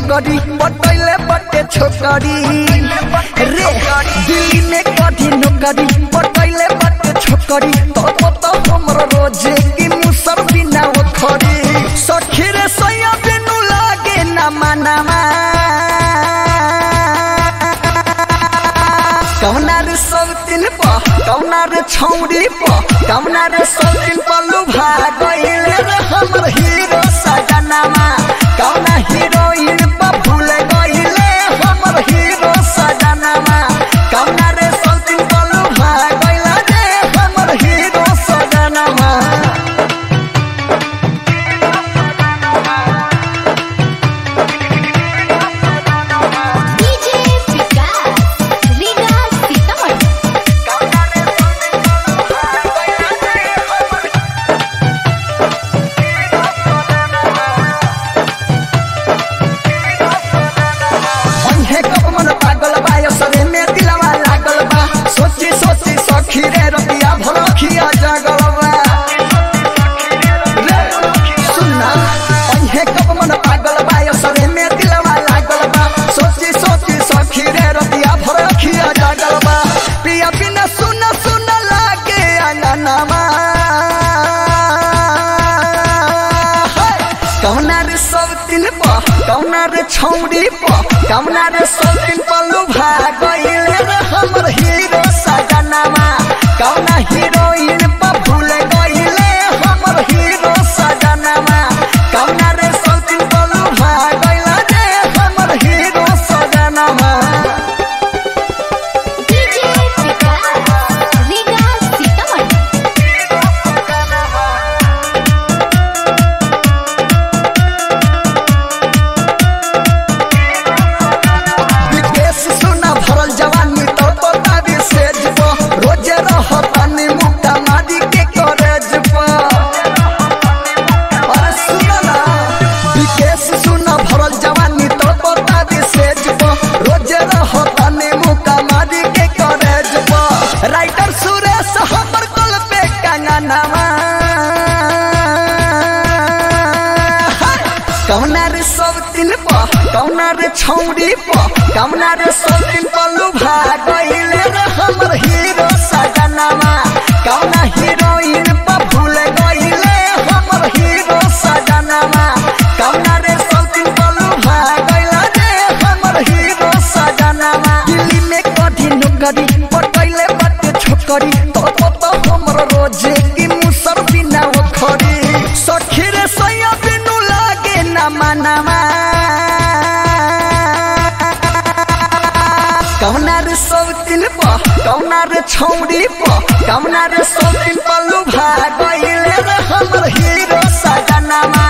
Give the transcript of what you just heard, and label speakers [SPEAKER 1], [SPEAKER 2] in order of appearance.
[SPEAKER 1] नौकरी पटैले बटे छोकरी रे दिल्ली में कथी नौकरी पटैले बटे छोकरी तो तो हमरो रोजे की मुसर बिना खरी सखी रे सैया बिनु लागे ना मनामा कौना रे सब दिन प कौना रे छौरी प कौना रे सब दिन प लुभा गइले रे हमर हीरो सजनामा कौना हीरोइन प भूल गइले हमर हीरो सजनामा कौना रे सब दिन प लुभा गइले रे हमर हीरो सजनामा
[SPEAKER 2] डीजे विकास रीगा सीतामढ़ी
[SPEAKER 1] कौना रे सब दिन प लुभा गइले रे हमर अन्हे कब मन पागल बा यो सरे में दिलवा लागल बा सोची सोची सखी रे रतिया भरखिया जागल बा रे, सुनना अन्हे कब मन पागल बा यो सरे में दिलवा लागल बा सोची सोची सखी रे रतिया भरखिया जागल बा पिया बिना सुन सुन लागे अंगनामा कौना रे सब दिन प कौना रे छौरी प कौना रे सब दिन प लुभा गइले रे हमर हीरो सजनामा कौना हीरोइन प भूल गइले हमर हीरो सजनामा कौना रे सब दिन प लुभा गइले रे हमर हीरो सजनामा
[SPEAKER 2] डीजे विकास रीगा सीतामढ़ी
[SPEAKER 1] विदेश सुना भरल जवानी तो तो तारी सेज प रोजे रह पानी मुक्ता मारी के करेज प अरे सुना ना विदेश सुना भरल जवानी तो तो तारी सेज प रोजे रह पानी मुक्ता मारी के करेज प राइटर सुरेश हमर कल पे कंगनामा कौना रे सब दिन प कौना रे छौरी प कौना रे सब दिन प लुभा गइले रे हमर हीरो सजनामा कौना हीरोइन प भूल गइले हमर हीरो सजनामा कौना रे सब दिन प लुभा गइले रे हमर हीरो सजनामा दिल्ली में कथी नौकरी पटैले बटे छोकरी तो तो तो हमर रोजे की मुसर बिना खरी सखी रे सैया बिनु लागे ना मनामा कौना रे सब दिन प कौना रे छौरी प कौना रे सब दिन प लुभा गइले रे हमर हीरो सजनामा